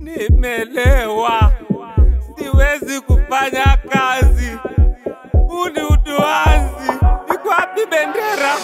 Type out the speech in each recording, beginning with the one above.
Nimelewa, siwezi kufanya kazi. Huu ni uduazi. Iko wapi bendera?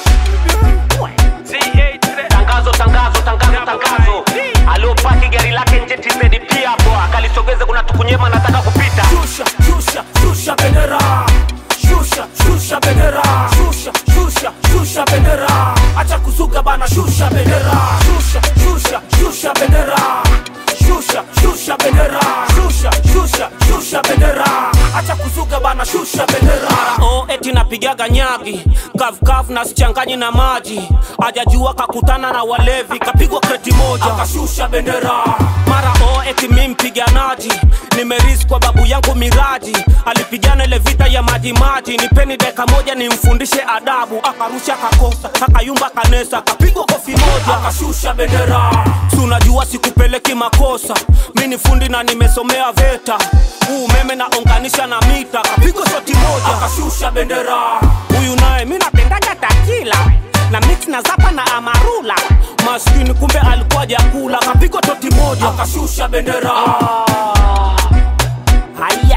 Tangazo, tangazo, tangazo, tangazo. Aliopaki gari lake nje TZD pia hapo akalisogeze, kuna tukunyema nataka kupita. Shusha, shusha, shusha bendera. Shusha, shusha bendera. Shusha, shusha, shusha bendera. Acha kuzuga bana, shusha bendera. Shusha, shusha, shusha bendera. Shusha, shusha bendera. Shusha, shusha, shusha bendera. Acha kuzuga bana, shusha bendera. Oh, eti napigaga nyagi kavukavu na sichanganyi na maji, ajajua kakutana na walevi kapigwa kreti moja Akashusha bendera. mara oh, eti mi mpiganaji nimerisi kwa babu yangu miraji alipigana ile vita ya maji maji nipeni deka moja nimfundishe adabu akarusha kakosa akayumba kanesa kapigwa kofi moja Akashusha bendera. Si unajua sikupeleki makosa mi ni fundi na nimesomea veta huu umeme naunganisha na mita kapigwa shoti moja Akashusha bendera. huyu naye mi napendaga takila na mix na zapa na amarula maskini kumbe alikuwa jakula kapigwa toti moja Akashusha bendera. haya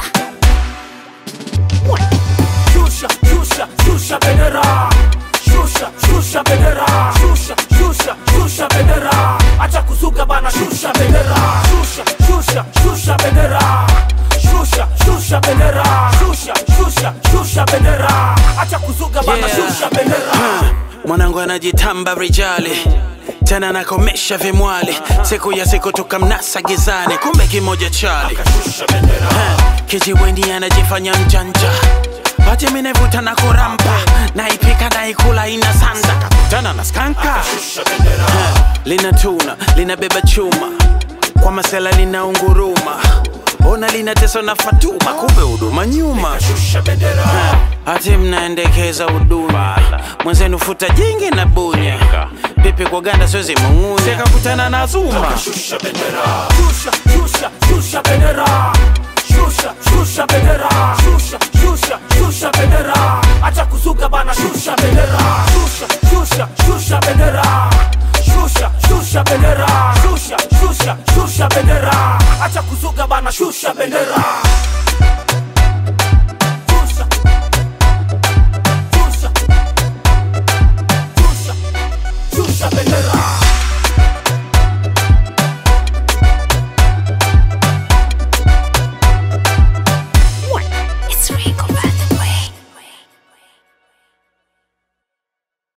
Shusha, shusha, shusha bendera. Shusha, shusha bendera. Shusha, shusha, shusha bendera. Acha kuzuga bana, shusha bendera. Shusha, shusha, shusha bendera. Shusha, shusha bendera. Shusha, shusha, shusha bendera. Acha kuzuga bana, Yeah. shusha bendera. mwanangu anajitamba rijali tena nakomesha vimwali siku ya siku tukamnasa gizani kumbe kimoja chali Ha, kijiweni anajifanya mjanja pati minevuta na kurampa naipika naikula ina sanda kakutana na skanka Ha, linatuna linabeba chuma kwa masela linaunguruma ona linateswa na fatuma kumbe huduma nyuma Shusha bendera. hati mnaendekeza huduma mwenzenu futa jingi na bunya pipi kwa ganda siwezi mung'unya sekakutana na zuma Shusha bendera. Shusha, shusha, shusha bendera. Shusha, shusha bendera. Shusha, shusha, shusha bendera. Acha kuzuga bana, shusha bendera. Shusha, shusha, shusha bendera.